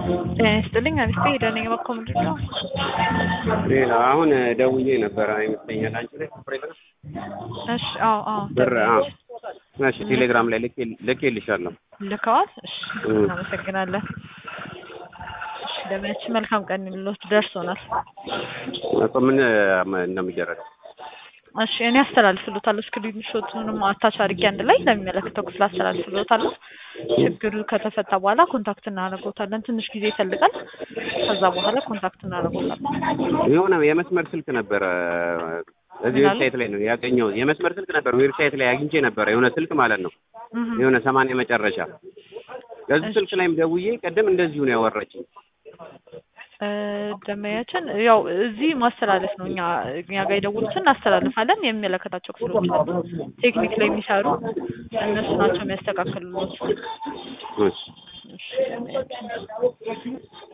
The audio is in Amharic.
ጤና ይስጥልኝ አሪፍ ሄደነኝ በኮ ምንድን ነው? ሌላ አሁን ደውዬ ነበረ ይመስለኛል አንቺ ላይ ኦፕሬተር እሺ አዎ አዎ ብር አዎ እሺ ቴሌግራም ላይ ልኬ ልኬልሻለሁ ልከዋል። እሺ እም። እናመሰግናለን። እሺ ለምናችን መልካም ቀን ልሎት ደርሶናል። እኮ ምን እንደሚደረገው እሺ እኔ አስተላልፍሎታለሁ። ስክሪን ሾቱንም አታች አድርጌ አንድ ላይ ለሚመለከተው ክፍል አስተላልፍሎታለሁ። ችግሩ ከተፈታ በኋላ ኮንታክት እናደርጎታለን። ትንሽ ጊዜ ይፈልጋል። ከዛ በኋላ ኮንታክት እናደርጎታለን። የሆነ የመስመር ስልክ ነበረ እዚህ ምን አሉ? ዌብሳይት ላይ ነው ያገኘው። የመስመር ስልክ ነበር ዌብሳይት ላይ አግኝቼ ነበረ የሆነ ስልክ ማለት ነው እህ የሆነ ሰማንያ መጨረሻ ከዚህ ስልክ ላይም ደውዬ ቅድም እንደዚሁ ነው ያወራችኝ። እ ደንበኛችን ያው እዚህ ማስተላለፍ ነው። እኛ እኛ ጋር የደወሉትን እናስተላልፋለን። የሚመለከታቸው ክፍሎች አሉ፣ ቴክኒክ ላይ የሚሰሩ እነሱ ናቸው የሚያስተካክሉት። እሺ እሺ ደንበኛችን